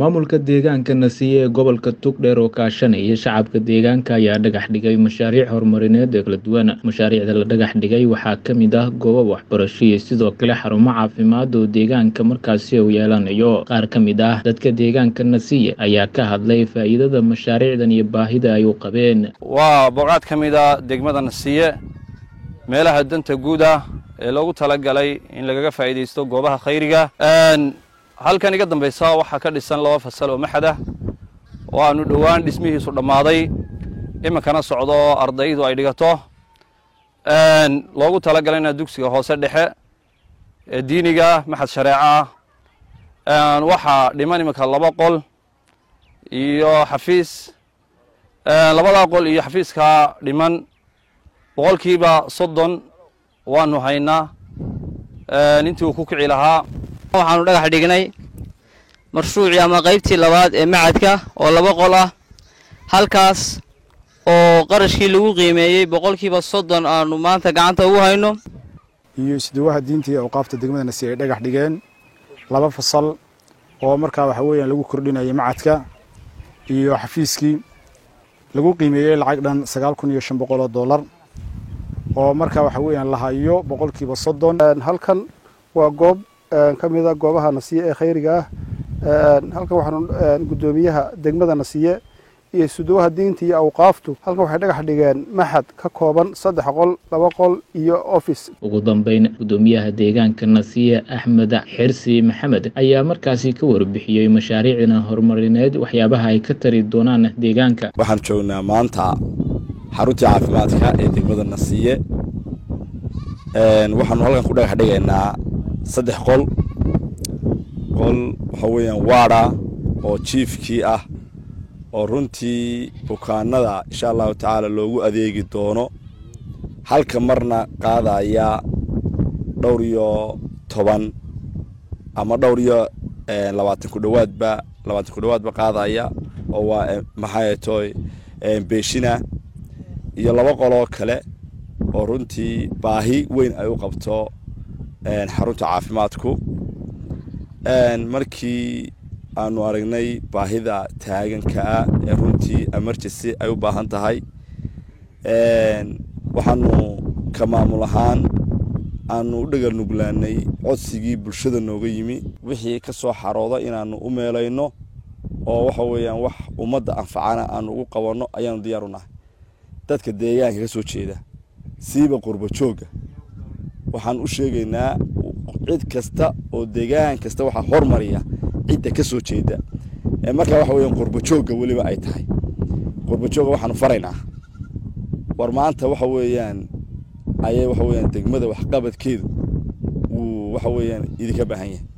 maamulka deegaanka nasiye ee gobolka tugdheer oo kaashanaya shacabka deegaanka ayaa dhagax dhigay mashaariic horumarineed oo kala duwan mashaariicda la dhagax dhigay waxaa ka mid ah goobo waxbarasho iyo sidoo kale xarumo caafimaad oo deegaanka markaasi uu yeelanayo qaar ka mid ah dadka deegaanka nasiye ayaa ka hadlay faa'iidada mashaariicdan iyo baahida ay u qabeen waa booqaad ka mid a degmada nasiye meelaha danta guud ah ee loogu talagalay in lagaga faa'iidaysto goobaha khayriga halkan iga dambaysa waxaa ka dhisan laba fasal oo maxad ah oo aanu dhowaan dhismihiisu dhammaaday iminkana socdo oo ardaydu ay dhigato loogu talagalayna dugsiga hoose dhexe ee diiniga ah maxad shareeco ah waxaa dhiman iminka laba qol iyo xafiis labadaa qol iyo xafiiskaa dhiman boqolkiiba soddon waanu haynaa intii uu ku kici lahaa waxaanu dhagax dhignay mashruucii ama qaybtii labaad ee macadka oo laba qol ah halkaas oo qarashkii lagu qiimeeyey boqolkiiba soddon aanu maanta gacanta ugu hayno iyo isduwaha diinta iyo awqaafta degmada nasi ay dhagax dhigeen laba fasal oo markaa waxa weeyaan lagu kordhinayay macadka iyo xafiiskii lagu qiimeeyey lacag dhan sagaal kun iyo shan boqol oo dollar oo markaa waxa weeyaan la hayo boqolkiiba soddon halkan waa goob ka mid a goobaha nasiye ee khayriga ah halkan waxaanu guddoomiyaha degmada nasiye iyo suduwaha diinta iyo awqaaftu halkan waxay dhagax dhigeen maxad ka kooban saddex qol laba qol iyo office ugu dambeyn guddoomiyaha deegaanka nasiye axmed xirsi maxamed ayaa markaasi ka warbixiyey mashaariicdan horumarineed waxyaabaha ay ka tari doonaan deegaanka waxaan joognaa maanta xaruntii caafimaadka ee degmada nasiye waxaanu halkan ku dhagax dhigaynaa saddex qol qol waxa weeyaan waada oo jiifkii ah oo runtii bukaanada insha allahu tacaala loogu adeegi doono halka marna qaadaya dhowr iyo toban ama dhowr iyo labaatan ku dhowaadba labaatan ku dhowaadba qaadaya oo waa maxay toy beeshina iyo laba qoloo kale oo runtii baahi weyn ay u qabto xarunta caafimaadku markii aanu aragnay baahida taaganka ah ee runtii emergency ay u baahan tahay waxaanu ka maamul ahaan aanu u dhagal nuglaanay codsigii bulshada nooga yimi wixii ka soo xarooda inaanu u meelayno oo waxa weeyaan wax ummadda anfacana aanu ugu qabanno ayaanu diyaar u nahay dadka deegaanka ka soo jeeda siiba qurba joogga waxaan u sheegaynaa cid kasta oo deegaan kasta waxaa hormariya cidda ka soo jeeda markaa waxa weeyaan qurba joogga weliba ay tahay qurba joogga waxaanu faraynaa war maanta waxa weeyaan ayay waxa weeyaan degmada waxqabadkeedu wuu waxa weeyaan idinka baahan yahay